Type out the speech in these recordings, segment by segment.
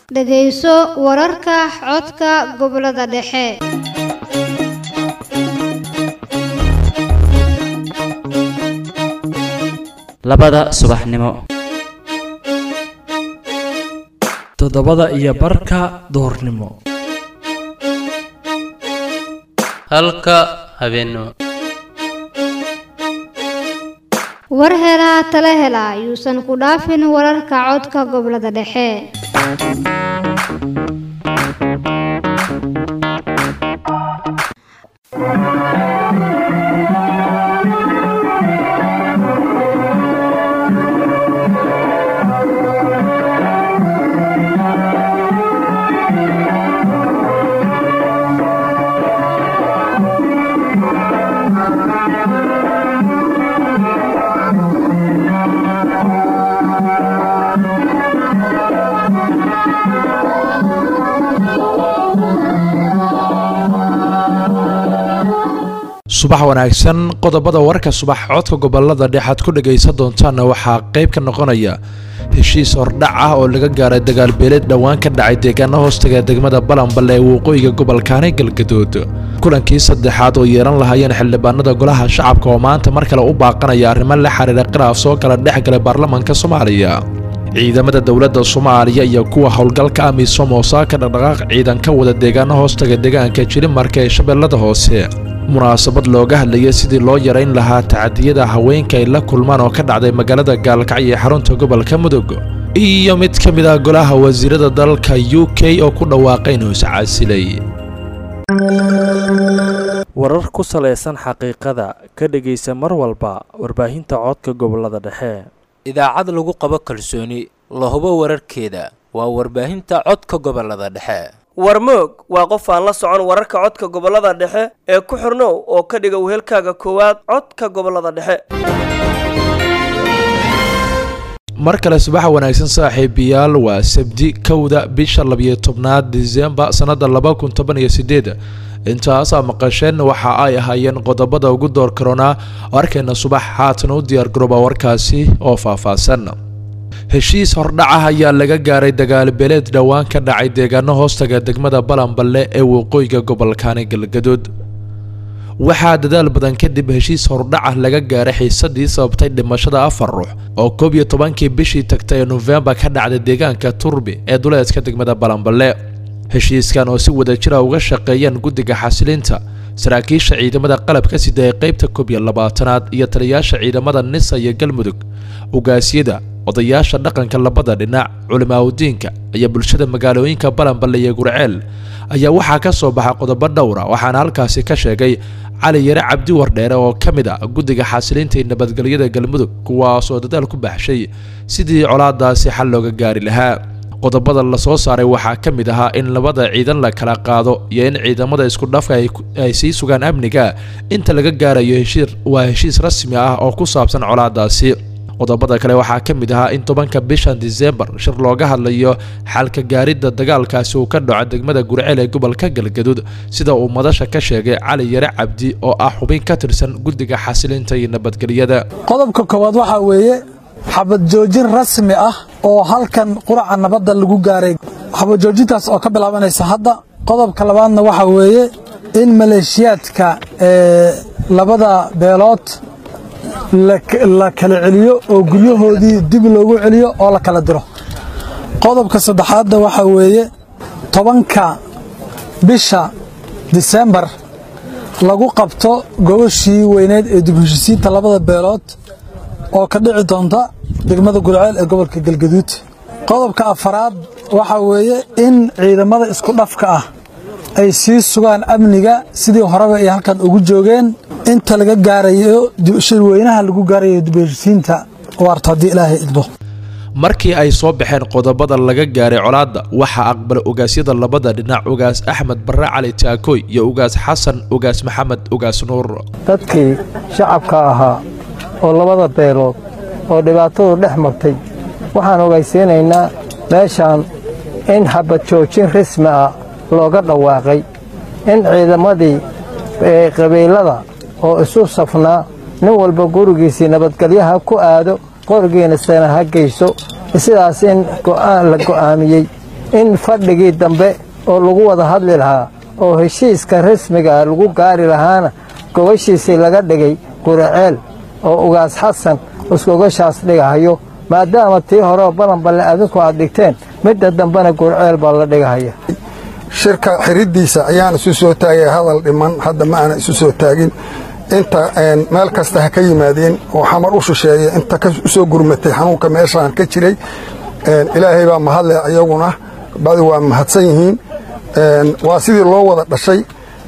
dhegayso wararka codka gobollada dhexe labada subaxnimo toddobada iyo barka duhurnimo halka habeennimo war helaa tala hela yuusan ku dhaafin wararka codka gobollada dhexe subax wanaagsan qodobada warka subax codka gobolada dhexaad ku dhagaysan doontaanna waxaa qayb ka noqonaya heshiis hordhac ah oo laga gaaray dagaalbeeleed dhowaan ka dhacay deegaano hoostaga degmada balanballe ee waqooyiga gobolkaani galgadood kulankii saddexaad oo yeelan lahaayeen xildhibaanada golaha shacabka oo maanta mar kale u baaqanaya arrimo la xiriira khilaaf soo kala dhex galay baarlamaanka soomaaliya ciidamada dowladda soomaaliya iyo kuwa howlgalka amisom oo saaka dhaqdhaqaaq ciidan ka wada deegaano hoostaga deegaanka jilimarka ee shabeellada hoose munaasabad looga hadlayay sidii loo yarayn lahaa tacadiyada haweenka ay la kulmaan oo ka dhacday magaalada gaalkacyo ee xarunta gobolka mudug iyo mid ka mid ah golaha wasiirada dalka u k oo ku dhawaaqay inuu iscaasilay warar ku salaysan xaqiiqada ka dhegaysa mar walba warbaahinta codka gobolada dhexe idaacad lagu qabo kalsooni la hubo wararkeeda waa warbaahinta codka gobolada dhexe warmoog waa qof aan la socon wararka codka gobolada dhexe ee ku xirnow oo ka dhiga wehelkaaga koowaad codka gobolada dhexe mar kale subax wanaagsan saaxiibayaal waa sabdi kowda bisha labiyo tobnaad disembar sannada laba kun toban iyo sideed intaasaa maqasheen waxa ay ahaayeen qodobada ugu door karoonaa arkayna subax haatan u diyaargarooba warkaasi oo faahfaahsan heshiis hordhacah ayaa laga gaaray dagaalbeeleed dhowaan ka dhacay deegaano hoostaga degmada balanballe ee waqooyiga gobolkaani galgadood waxaa dadaal badan kadib heshiis hordhacah laga gaaray xiisadii sababtay dhimashada afar ruux oo koob iyo tobankii bishii tagtay ee nofembar ka dhacday deegaanka turbi ee duleedka degmada balanballe heshiiskan oo si wadajira uga shaqeeyeen guddiga xasilinta saraakiisha ciidamada qalabka sida ee qaybta koob iyo labaatanaad iyo taliyaasha ciidamada nisa iyo galmudug ugaasyada odayaasha dhaqanka labada dhinac culimaaudiinka iyo bulshada magaalooyinka balanballe iyo gurceel ayaa waxaa ka soo baxa qodobo dhowra waxaana halkaasi ka sheegay cali yare cabdi wardheere oo ka mid ah guddiga xasilinta iyo nabadgelyada galmudug kuwaasoo dadaal ku baxshay sidii colaadaasi xal looga gaari lahaa qodobada lasoo saaray waxaa ka mid ahaa in labada ciidan la kala qaado iyo in ciidamada isku dhafka ay sii sugaan amniga inta laga gaarayo heshiir waa heshiis rasmi ah oo ku saabsan colaadaasi qodobada kale waxaa ka mid ahaa in tobanka bishan disembar shir looga hadlayo xalka gaaridda dagaalkaasi uu ka dhaco degmada gurceel ee gobolka galgaduud sida uu madasha ka sheegay cali yare cabdi oo ah xubin ka tirsan guddiga xasilinta iyo nabadgelyada qodobka koowaad waxaa weeye xabad joojin rasmi ah oo halkan quraca nabadda lagu gaaray xabad joojintaas oo ka bilaabanaysa hadda qodobka labaadna waxaa weeye in maleeshiyaadka ee labada beelood la kala celiyo oo guryahoodii dib loogu celiyo oo la kala diro qodobka saddexaadna waxaa weeye tobanka bisha disembar lagu qabto gobashii weyneed ee dib heshisiinta labada beelood oo ka dhici doonta degmada gulceel ee gobolka galgaduud qodobka afaraad waxaa weeye in ciidamada isku dhafka ah ay sii sugaan amniga sidii horeba ay halkan ugu joogeen inta laga gaarayo shirweynaha lagu gaarayo dibheshisiinta waarta haddii ilaahay idmo markii ay soo baxeen qodobada laga gaaray colaadda waxaa aqbalay ogaasyada labada dhinac ugaas axmed barre cali taakooy iyo ugaas xasan ugaas maxamed ugaas nuur dadkii shacabka ahaa oo labada beelood oo dhibaatadu dhex martay waxaan ogaysiinaynaa meeshaan in xabad joojin rasmi ah looga dhawaaqay in ciidamadii qabiilada oo isu safnaa nin walba gurigiisii nabadgelyaha ku aado qorigiina sana ha geyso sidaas in go'aan la go'aamiyey in fadhigii dambe oo lagu wada hadli lahaa oo heshiiska rasmiga ah lagu gaari lahaana gobashiisii laga dhigay guriceel oo ugaas xasan isgogashaas dhigahayo maadaama tii horeo balanballe adinku aad dhigteen midda dambena guriceel baa la dhigahaya shirka xiriddiisa ayaan isu soo taagay hadal dhiman hadda ma aana isu soo taagin inta meel kasta ha ka yimaadeen oo xamar u shisheeya inta u soo gurmatay xanuunka meeshaan ka jiray ilaahay baa mahadle ayaguna badi waa mahadsan yihiin waa sidii loo wada dhashay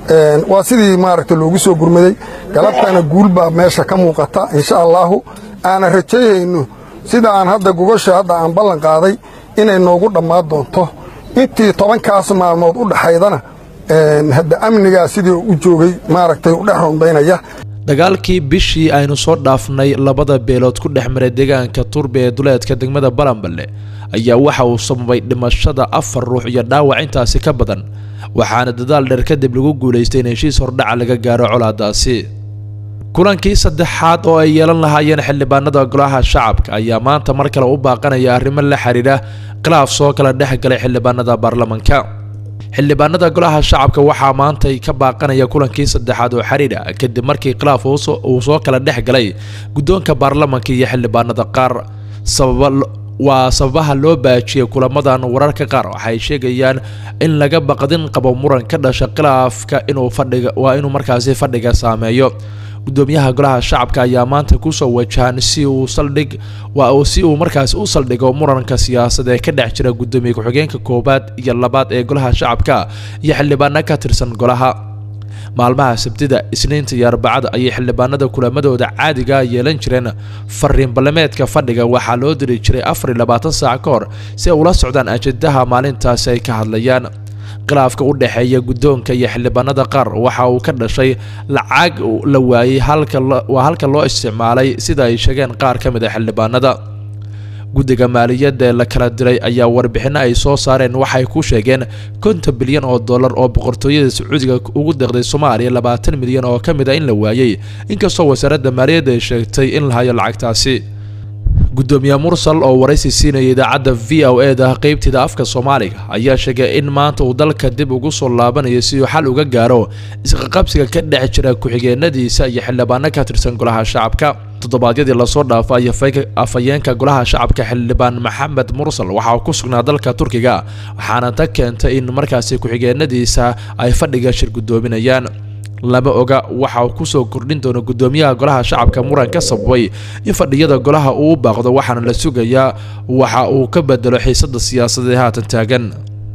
waa sidii maaragta loogu soo gurmaday galabtana guul baa meesha ka muuqata insha allaahu aana rajayhayno sida aan hadda gogosha hadda aan ballan qaaday inay noogu dhammaan doonto intii tobankaas maalmood u dhaxaydana hadda amnigaa sidii u joogay maaragtay u dhex rondaynaya dagaalkii bishii aynu soo dhaafnay labada beelood ku dhex maray deegaanka turbe ee duleedka degmada balanballe ayaa waxa uu sababay dhimashada afar ruux iyo dhaawac intaasi ka badan waxaana dadaal dheer kadib lagu guulaystay in heshiis hordhaca laga gaaro colaadaasi kulankii saddexaad oo ay yeelan lahaayeen xildhibaanada golaha shacabka ayaa maanta mar kale u baaqanaya arrimo la xidhiidha khilaaf soo kala dhex galay xildhibaanada baarlamanka xildhibaanada golaha shacabka waxaa maantay ka baaqanaya kulankii saddexaad oo xidhiidha kadib markii khilaaf uu soo kala dhex galay guddoonka baarlamanka iyo xildhibaanada qaar sababa waa sababaha loo baajiyey kulamadan wararka qaar waxay sheegayaan in laga baqdin qabo muran ka dhasha khilaafka inuu fadhiga waa inuu markaasi fadhiga saameeyo gudoomiyaha golaha shacabka ayaa maanta kusoo wajahan si uu saldhig waa si uu markaasi u saldhigo muranka siyaasad ee ka dhex jira gudoomiye ku-xigeenka koowaad iyo labaad ee golaha shacabka iyo xildhibaano ka tirsan golaha maalmaha sabtida isniinta iyo arbacada ayay xildhibaanada kulamadooda caadiga yeelan jireen fariin ballameedka fadhiga waxaa loo diri jiray afar iyo labaatan saac ka hor si ay ula socdaan ajendaha maalintaasi ay ka hadlayaan khilaafka u dhexeeya guddoonka iyo xildhibaanada qaar waxa uu ka dhashay lacag la waayey waa halka loo isticmaalay sida ay sheegeen qaar ka mid a xildhibaanada guddiga maaliyadda ee la kala diray ayaa warbixinno ay soo saareen waxay ku sheegeen konton bilyan oo dollar oo boqortooyada sacuudiga ugu deeqday soomaaliya labaatan milyan oo ka mid a in la waayey inkastoo wasaaradda maaliyadda ay sheegtay in la hayo lacagtaasi gudoomiye mursal oo waraysi siinaya idaacadda v o e da qeybteeda afka soomaaliga ayaa sheegay in maanta uu dalka dib ugu soo laabanayo si uu xal uga gaaro isqaqabsiga ka dhex jira ku-xigeenadiisa iyo xildhibaano ka tirsan golaha shacabka toddobaadyadii lasoo dhaafay afhayeenka golaha shacabka xildhibaan maxamed mursal waxa uu ku sugnaa dalka turkiga waxaana ta keentay in markaasi ku-xigeenadiisa ay fadhiga shir guddoominayaan lama oga waxa uu kusoo kordhin doono gudoomiyaha golaha shacabka muran ka sababay in fadhiyada golaha uu u baaqdo waxaana la sugayaa waxa uu ka bedelo xiisada siyaasadeed haatan taagan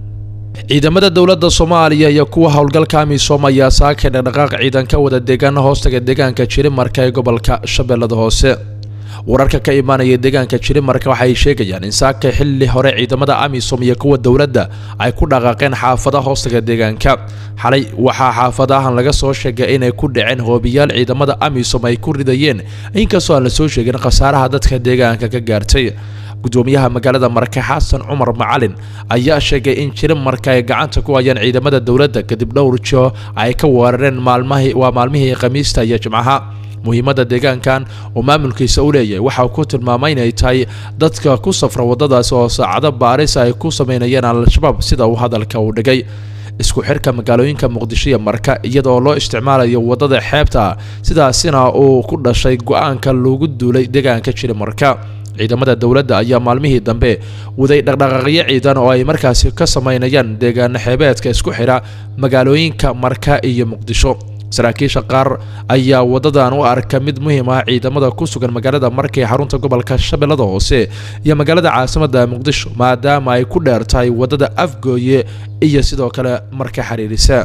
ciidamada dowladda soomaaliya iyo kuwa howlgalka amisom ayaa saakay dhaqdhaqaaq ciidan ka wada deegaana hoostaga deegaanka jirimarka ee gobolka shabeellada hoose wararka ka imaanaya deegaanka jirimarka waxay sheegayaan in saakay xilli hore ciidamada amisom iyo kuwa dowladda ay ku dhaqaaqeen xaafada hoostaga deegaanka xalay waxaa xaafadahan laga soo sheegay inay ku dhaceen hoobiyaal ciidamada amisom ay ku ridayeen inkastoo aan la soo sheegin khasaaraha dadka deegaanka ka gaartay gudoomiyaha magaalada marke xasan cumar macalin ayaa sheegay in jirimarka ay gacanta ku hayaan ciidamada dowladda kadib dhowr joo ay ka weerareen maalmahii waa maalmihii khamiista iyo jimcaha muhiimadda deegaankan oo maamulkiisa u leeyahay waxa uu ku tilmaamay inay tahay dadka ku safra waddadaasi oo saacado baaris ay ku sameynayeen al-shabaab sida uu hadalka u dhigay isku xirka magaalooyinka muqdisho iyo marka iyadoo loo isticmaalayo waddada xeebta sidaasina uu ku dhashay go-aanka loogu duulay deegaanka jiri marka ciidamada dowladda ayaa maalmihii dambe waday dhaqdhaqaaqyo ciidan oo ay markaasi ka sameynayaan deegaano xeebeedka isku xidha magaalooyinka marka iyo muqdisho saraakiisha qaar ayaa wadadan u arka mid muhiim ah ciidamada ku sugan magaalada marka ee xarunta gobolka shabeellada hoose iyo magaalada caasimadda muqdisho maadaama ay ku dheer tahay waddada afgooye iyo sidoo kale marka xiriirisa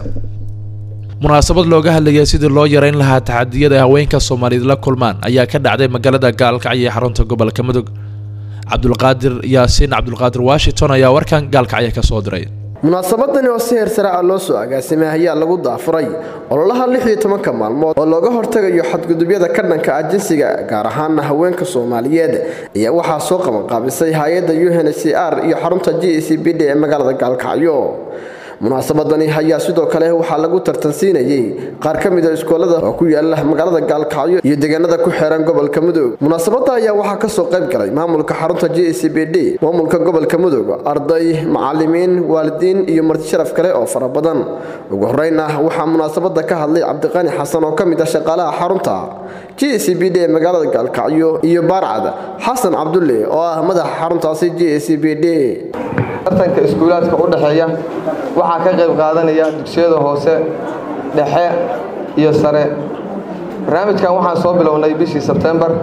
munaasabad looga hadlaya sidii loo yareyn lahaa taxadiyada haweenka soomaaliyeed la kulmaan ayaa ka dhacday magaalada gaalkacyo ee xarunta gobolka mudug cabdulqaadir yaasiin cabdulqaadir washington ayaa warkan gaalkacyo ka soo diray munaasabadani oo si heer sare ah loo soo agaasimay ayaa lagu daafuray ololaha lix iyo tobanka maalmood oo looga hortagayo xadgudubyada ka dhanka ah jinsiga gaar ahaana haweenka soomaaliyeed ayaa waxaa soo qabanqaabisay hay-adda u n c r iyo xarunta g e c b d ee magaalada gaalkacyo munaasabadani ayaa sidoo kale waxaa lagu tartansiinayey qaar ka mid a iskoolada oo ku yaala magaalada gaalkacyo iyo deegaanada ku xeeran gobolka mudug munaasabada ayaa waxaa kasoo qayb galay maamulka xarunta j c b d maamulka gobolka mudug arday macalimiin waalidiin iyo marti sharaf kale oo fara badan ugu horeyna waxaa munaasabada ka hadlay cabdiqani xasan oo ka mid ah shaqaalaha xarunta j c b d ee magaalada gaalkacyo iyo baarcad xasan cabdulle oo ah madaxa xaruntaasi j c b d tartanka iskuulaadka u dhexeeya waxaa ka qayb qaadanaya dugsiyada hoose dhexe iyo sare barnaamijkan waxaan soo bilownay bishii sebtembar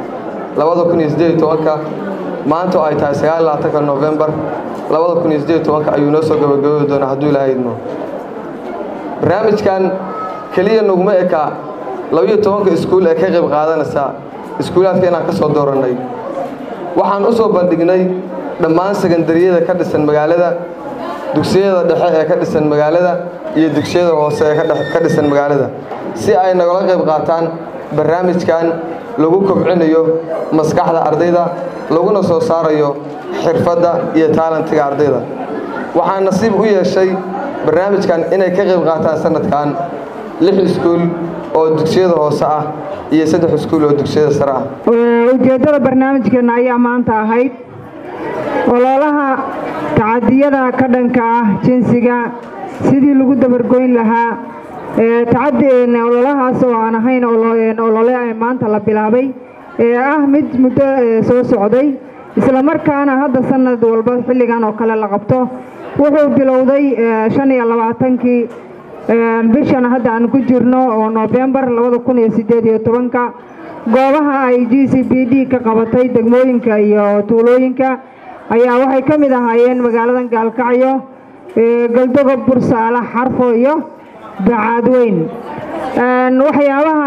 maanta oo ay tahay novembar ayuu noo soo gabagaboobi doonaa hadduu ilaahay idmo barnaamijkan keliya naguma eka labiyo tobanka iskuul ee ka qayb qaadanaysa iskuulaadka inaan ka soo doorannay waxaan u soo bandhignay dhammaan sekandariyada ka dhisan magaalada dugsiyada dhexe ee ka dhisan magaalada iyo dugsiyada hoose ee ka dhisan magaalada si ay nagala qayb qaataan barnaamijkan lagu kobcinayo maskaxda ardayda laguna soo saarayo xirfadda iyo taalantiga ardayda waxaa nasiib u yeeshay barnaamijkan inay ka qayb qaataan sanadkan lix iskuul oo dugsiyada hoose ah iyo saddex iskuul oo dugsiyada sare ah ujeeddada barnaamijkeenna ayaa maanta ahayd ololaha tacadiyada ka dhanka ah jinsiga sidii lagu dabargoyn lahaa ololahaas oo aan ahayn olole maanta la bilaabay ee ah mid muddo soo socday islamarkaana hadda sanad walba xilligan oo kale la qabto wuxuu bilowday shan iyo labaatankii bishan hadda aan ku jirno oo noofembar labada kun iyo sideed iyo tobanka goobaha ay g c b d ka qabatay degmooyinka iyo tuulooyinka ayaa waxay ka mid ahaayeen magaaladan gaalkacyo galdogob bursaale xarfo iyo bacaadweyn waxyaabaha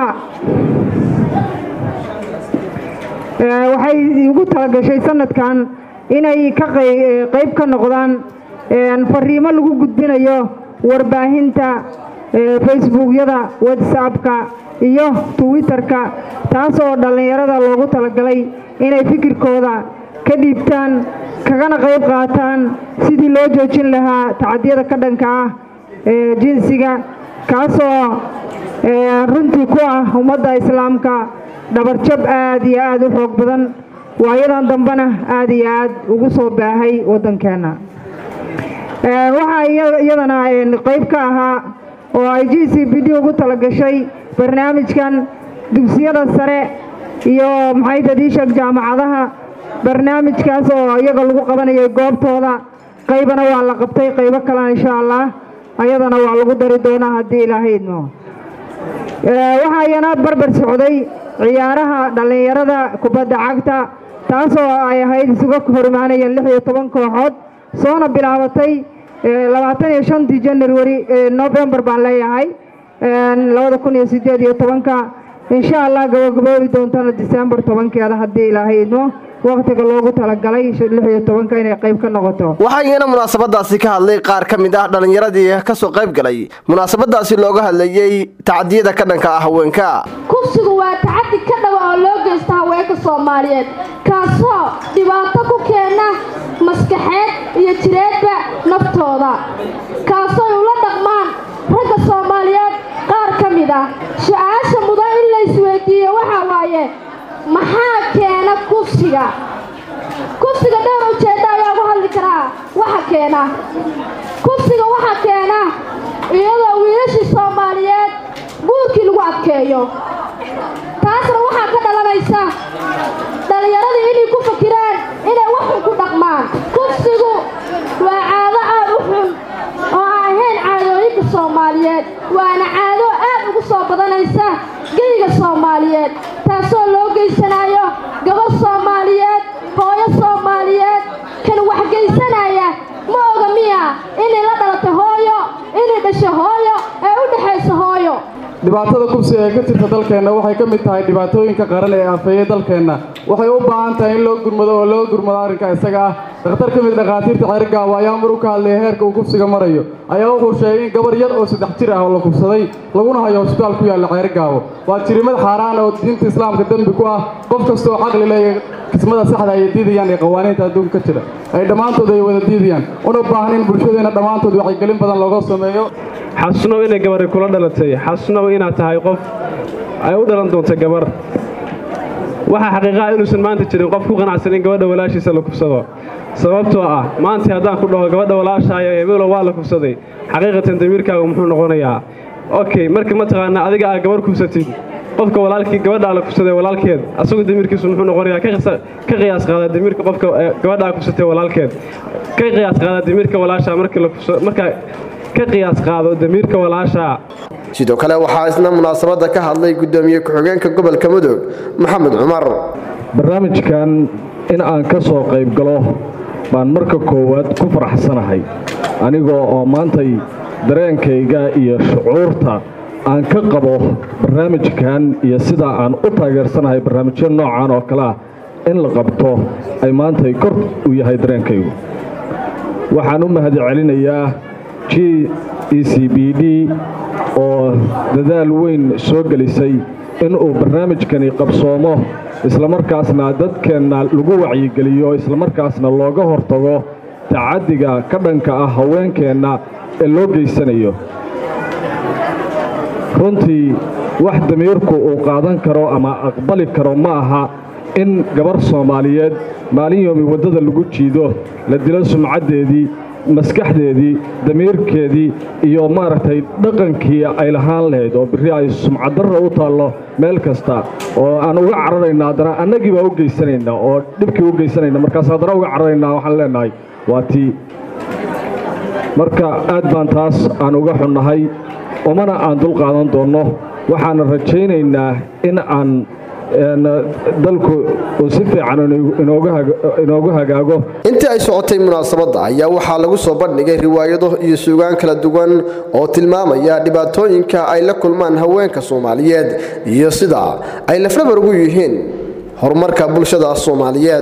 waxay ugu talagashay sanadkan inay ka qayb ka noqdaan fariimo lagu gudbinayo warbaahinta facebookyada whatsappka iyo twitterka taas oo dhallinyarada loogu talagalay inay fikirkooda ka dhiibtaan kagana qayb qaataan sidii loo joojin lahaa tacadiyada ka dhanka ah ee jinsiga kaasoo runtii ku ah ummadda islaamka dhabarjab aad iyo aad u xoog badan waayadan dambena aad iyo aad ugu soo baahay waddankeenna waxaa iyadana qayb ka ahaa oo ay g c b d ugu talagashay barnaamijkan dugsiyada sare iyo maxay dadiishag jaamacadaha barnaamijkaas oo iyaga lagu qabanayay goobtooda qaybana waa la qabtay qaybo kalena insha allah ayadana waa lagu dari doonaa haddii ilaahay idmo waxaa iyana barbar socday ciyaaraha dhallinyarada kubadda cagta taasoo ay ahayd isuga horimaanayeen lix iyo toban kooxood soona bilaabatay labaatan iyo shantii january novembar baan leeyahay labada kun iyo sideed iyo tobanka insha allah gabagaboobi doontana december tobankeeda haddii ilaahay idmo waqtiga loogu talagalay lix iyo tobanka inay qayb ka noqoto waxaa iyana munaasabadaasi ka hadlay qaar ka mid ah dhallinyaradii kasoo qayb galay munaasabadaasi looga hadlayey tacadiyada ka dhanka ah haweenka kufsigu waa tacadi ka dhawa oo loo geysta haweenka soomaaliyeed kaasoo dhibaato ku keena maskaxeed iyo jireedba naftooda kaasoo ula dhaqmaan ragga soomaaliyeed qaar ka mid ah su-aasha mudan in la isweydiiyo waxaa waaye maxaa keena kufsiga kufsiga dhowr ujeedda ayaa ugu hadli karaa waxa keena kufsiga waxa keena iyadoo wiilashii soomaaliyeed guurkii lagu adkeeyo taasna waxaa ka dhalanaysa dhallinyaradii inay ku fakiraan inay waxun ku dhaqmaan kufsigu waa caado aad u xun oo aan ahayn caadooyinka soomaaliyeed waana caado aad ugu soo badanaysa geyga soomaaliyeed taasoo loo geysanayo gabadh soomaaliyeed hooyo soomaaliyeed kan waxgeysanaya ma oga miya inay la dhalatay hooyo inay dhashay hooyo ee u dhexaysa hooyo dhibaatada kubsiga ee ka jirta dalkeenna waxay ka mid tahay dhibaatooyinka qaran ee aafeeyey dalkeenna waxay u baahan tahay in loo gurmado oo loo gurmado arrinka isaga ah dhakhtar ka mid dhakhaatiirta ceerigaabo ayaa mar u ka hadlaya heerka uu kubsiga marayo ayaa wuxuu sheegay in gabar yar oo saddex jir ah oo la kubsaday laguna hayo hosbitaal ku yaalla ceerigaabo waa jirimad xaaraan oo diinta islaamka dembi ku ah qof kasta oo caqli leeya kismada saxda ay diidayaan ee qawaaniinta adduunka ka jira ay dhammaantood ay wada diidayaan una baahan in bulshadeena dhammaantood wacyigelin badan looga sameeyo xasnow inay gabari kula dhalatay xasnow inaad tahay qof ay u dhalan doonta gabar waxaa xaqiiqaha inuusan maanta jirin qof ku qanacsan in gabadha walaashiisa la kufsado sababtoo ah maanta haddaan ku dhaho gabadha walaashaayo ebelow waa la kufsaday xaqiiqatan damiirkaagu muxuu noqonayaa okay marka mataqaanaa adiga aad gabar kufsatid qofka walaalkii gabadha la kufsaday walaalkeed asagu damiirkiisu muxuu noqonayaa ka qiyaas qaada damiirka qofka gabadha kufsatay walaalkeed ka qiyaas qaada damiirka walaashaa marka la kufsado marka ka qiyaas qaado damiirka walaashaa sidoo kale waxaa isna munaasabadda ka hadlay guddoomiye ku-xigeenka gobolka mudug maxamed cumar barnaamijkan in aan ka soo qayb galo baan marka koowaad ku faraxsanahay anigoo oo maantay dareenkayga iyo shucuurta aan ka qabo barnaamijkan iyo sidaa aan u taageersanahay barnaamijyo noocan oo kale ah in la qabto ay maantay kor u yahay dareenkaygu waxaan u mahadcelinayaa g e c b d oo dadaal weyn soo gelisay inuu barnaamijkani qabsoomo islamarkaasna dadkeenna lagu wacyigeliyo islamarkaasna looga hortago tacaddiga ka dhanka ah haweenkeenna ee loo geysanayo runtii wax damiirku uu qaadan karo ama aqbali karo ma aha in gabar soomaaliyeed maalin yoomi waddada lagu jiido la dilo sumcaddeedii maskaxdeedii damiirkeedii iyo maaragtay dhaqankii ay lahaan lahayd oo birri ay sumcaddarra u taallo meel kasta oo aan uga cararayna haddana annagii baa u geysanayna oo dhibkii u geysanayna markaas haddana uga cararaynaa waxaan leenahay waa tii marka aad baan taas aan uga xunnahay umana aan dul qaadan doonno waxaana rajaynaynaa in aan dalku uu si fiican inoogu hagaago intii ay socotay munaasabadda ayaa waxaa lagu soo bandhigay riwaayado iyo suugaan kala duwan oo tilmaamaya dhibaatooyinka ay la kulmaan haweenka soomaaliyeed iyo sida ay lafdhabar ugu yihiin horumarka bulshada soomaaliyeed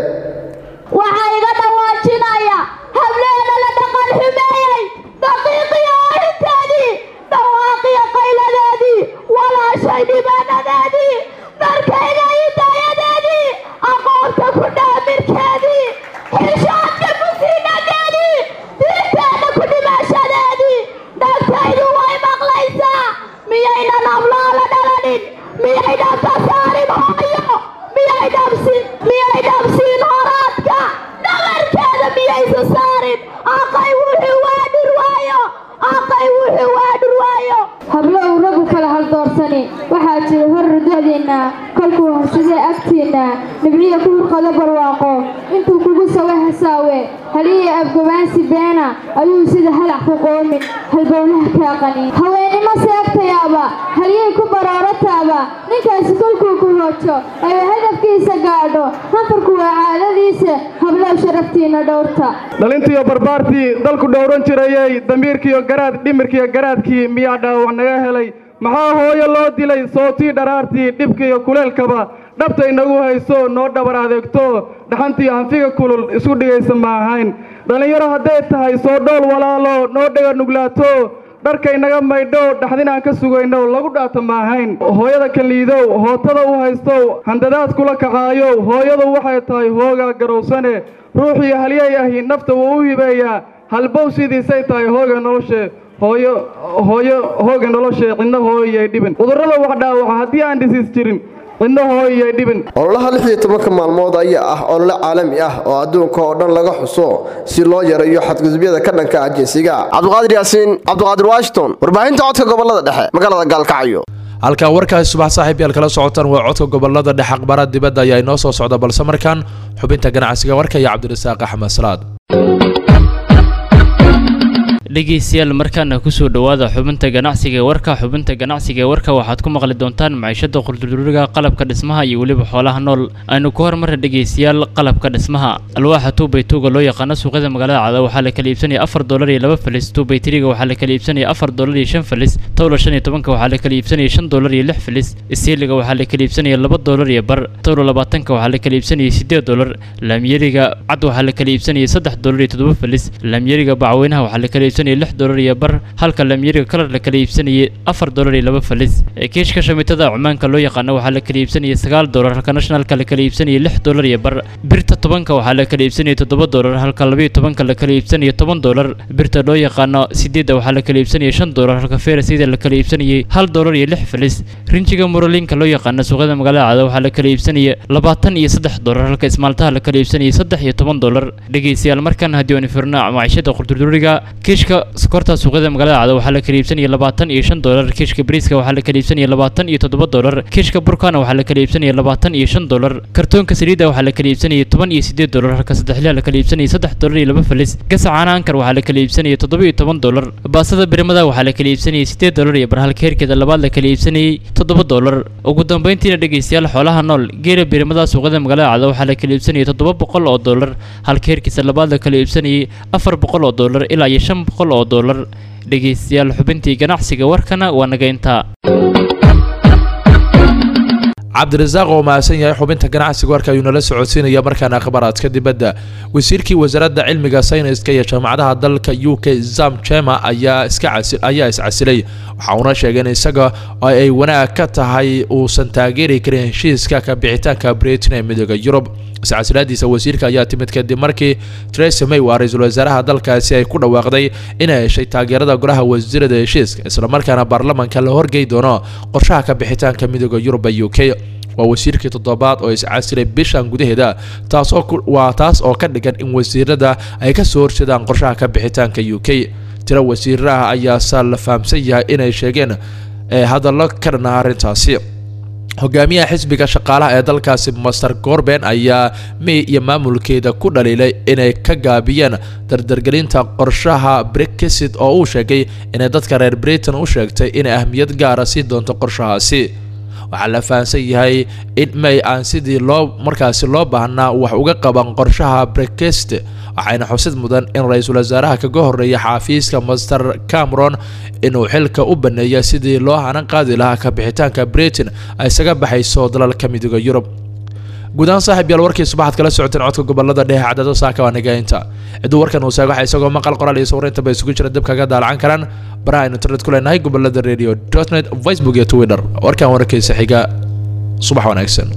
waxaa iga dhawaajinaya hableena la dhaqan xumeeyey daqiiqiyo arrinteedii dhawaaqiyo qayladeedii walaashay dhibaanadeedii dharkayga idaayadeedii aqoonta ku dhaamirkeedii xishaadka musiinadeedii diinteedna ku dhimashadeedii dhagtaydu way maqlaysaa miyaynan abloola dhalanin miyaynan ka saarin hooyo miyay dhabsin miyay dhabsiin horaadka dhabarkeeda miyaysa saarin aqay wuxuu waa dhurwaayo aqay wuxuu waa dhurwaayo hablo uu raggu kala haldoorsani waxaa jira hor rudadeenna kolkuu horsadee agteenna nibciya ku hurqado barwaaqo intuu kugu sawe hasaawe haliyii afgabaansi beena ayuu sida halac ku qoomin halbowlaha kaa qanin haweennimo seegtayaaba haliyay ku baroorantaaba ninkaasi kolkuu ku hoojo ayuu hadafkiisa gaadho hanfarku waa caadadiisa hablow sharaftiinna dhowrta dhalintiiyo barbaartii dalku dhowran jirayey damiirkiiyo garaad dhimirkiiyo garaadkii miyaa dhaawac naga helay maxaa hooyo loo dilay sootii dharaartii dhibkiiyo kuleelkaba dhabta inagu hayso noo dhabar adeegto dhaxantii hanfiga kulul isu dhigaysa ma ahayn dhallinyaro hadday tahay soo dhool walaalo noo dhega nuglaato dharkaynaga maydho dhaxdin aan ka sugayno lagu dhaata ma ahayn hooyada kaliidow hootada u haystow handadaad kula kacaayow hooyadu waxay tahay hoogaa garowsane ruuxii halyay ahi nafta wuu u hibeeyaa halbow sidiisay tahay hooga noloshe hooyo hooyo hooga noloshe cidna hooyay dhibin cudurrada wax dhaawaca haddii aan dhisiis jirin cidna hooyay dhibin ololaha lix iyo tobanka maalmood ayaa ah olole caalami ah oo adduunka oo dhan laga xuso si loo yareeyo xadgudubyada ka dhanka ah jinsiga cabdiqaadir yaasiin cabdiqaadir washington warbaahinta codka gobolada dhexe magaalada gaalkacyo halkaa warkaasi subax saaxiib yaal kala socotaan waa codka gobolada dhexe aqbaraad dibadda ayaa inoo soo socda balse markaan xubinta ganacsiga warka iyo cabdirasaaq axmed salaad dhegeystayaal markaana kusoo dhowaada xubinta ganacsiga ee warka xubinta ganacsiga ee warka waxaad ku maqli doontaan maciishada quldurduriga qalabka dhismaha iyo weliba xoolaha nool aynu ku hormarna dhegeystayaal qalabka dhismaha alwaaxa tuubaytuuga loo yaqaano suuqyada magaalada cada waxaa la kala iibsanaya afar dolar iyo laba falis tuubaytiriga waxaa la kala iibsanaya afar dolar iyo shan falis towla shan iyo tobanka waxaa la kala iibsanaya shan dolar iyo lix falis istiiliga waxaa la kala iibsanaya laba dolar iyo bar towla labaatanka waxaa la kala iibsanaya sideed dolar laamyeriga cad waxaa la kala iibsanaya saddex dolar iyo toddoba falis laamyeriga bacweynaha waxaa la kala iibsanaya iibsanayay lix dolar iyo bar halka lamyeriga kalar la kala iibsanayay afar dolar iyo laba falis kiishka shamiitada cumaanka loo yaqaano waxaa la kala iibsanayay sagaal dolar halka nationalka la kala iibsanayay lix dolar iyo bar birta tobanka waxaa la kala iibsanayay toddoba dolar halka labayo tobanka la kala iibsanayay toban dolar birta loo yaqaano sideedda waxaa la kala iibsanayay shan dolar halka ferasida la kala iibsanayay hal dolar iyo lix falis rinjiga murolinka loo yaqaano suuqyada magaalada cada waxaa la kala iibsanayay labaatan iyo saddex dolar halka ismaaltaha la kala iibsanayay saddex iyo toban dolar dhegeystayaal markan haddii aan firno maciishada qurdurduriga kiishka sokorta suuqyada magaalada cada waxaa la kala iibsanayay labaatan iyo shan dolar kiishka bariiska waxaa la kala iibsanayay labaatan iyo toddoba dolar kiishka burkana waxaa la kala iibsanayay labaatan iyo shan dolar kartoonka saliidda waxaa la kala iibsanayay toban iyo sideed dolar halka saddexliha la kala iibsanayay saddex dolar iyo laba falis gasa caana ankar waxaa la kala iibsanayay toddoba iyo toban dolar baasada birimada waxaa la kala iibsanayay sideed dolar iyo bar halka heerkeeda labaad la kala iibsanayay toddoba dolar ugu dambeyntiina dhegeystayaal xoolaha nool geela birimada suuqyada magaalada cada waxaa la kala iibsanayay toddoba boqol oo dolar halka heerkiisa labaad la kala iibsanayay afar boqol oo dolar ilaa iyo shan boqol oo dolar dhegeystayaal xubintii ganacsiga warkana waa naga intaa cabdirasaaq oo mahadsan yahay xubinta ganacsiga warka ayuu nala socodsiinaya markaana akhbaraadka dibadda wasiirkii wasaaradda cilmiga sayniska iyo jaamacadaha dalka u k zam jema ayaa iska ayaa iscasilay waxa uuna sheegay in isaga oo ay wanaag ka tahay uusan taageeri karin heshiiska ka bixitaanka britain ee midooda yurub iscasilaadiisa wasiirka ayaa timid kadib markii theresa may waa ra-iisul wasaaraha dalkaasi ay ku dhawaaqday inay heshay taageerada golaha wasiirada heshiiska islamarkaana baarlamanka la horgey doono qorshaha ka bixitaanka midooda yurub ee u k waa wasiirkii toddobaad oo iscasilay bishan gudaheeda taasoo waa taas oo ka dhigan in wasiirada ay ka soo horjeedaan qorshaha ka bixitaanka u k tiro wasiiraha ayaase la fahamsan yahay inay sheegeen hadallo ka dhana arrintaasi hogaamiyaha xisbiga shaqaalaha ee dalkaasi master gorben ayaa may iyo maamulkeeda ku dhaliilay inay ka gaabiyeen dardargelinta qorshaha brexit oo uu sheegay inay dadka reer britain u sheegtay inay ahmiyad gaara sii doonto qorshahaasi waxaa la fahamsan yahay in may aan sidii loo markaasi loo baahnaa wax uga qaban qorshaha brexit waxayna xusid mudan in ra-iisul wasaaraha kaga horreeya xaafiiska master cameron inuu xilka u baneeya sidii loo hanan qaadi lahaa ka bixitaanka britain ay isaga baxayso dalalka midooda yurub guudahaan saaxiib yaal warkii subaxaad kala socoteen codka gobolada dhexe cadado saaka waa nagaynta cidduu warkan uu saago waxa isagoo maqal qoraal iyo sawraynta ba isugu jira dib kaga daalacan karaan baraha aynu internet ku leenahay gobolada radio dot net facebook iyo twitter warkan warkiisa xiga subax wanaagsan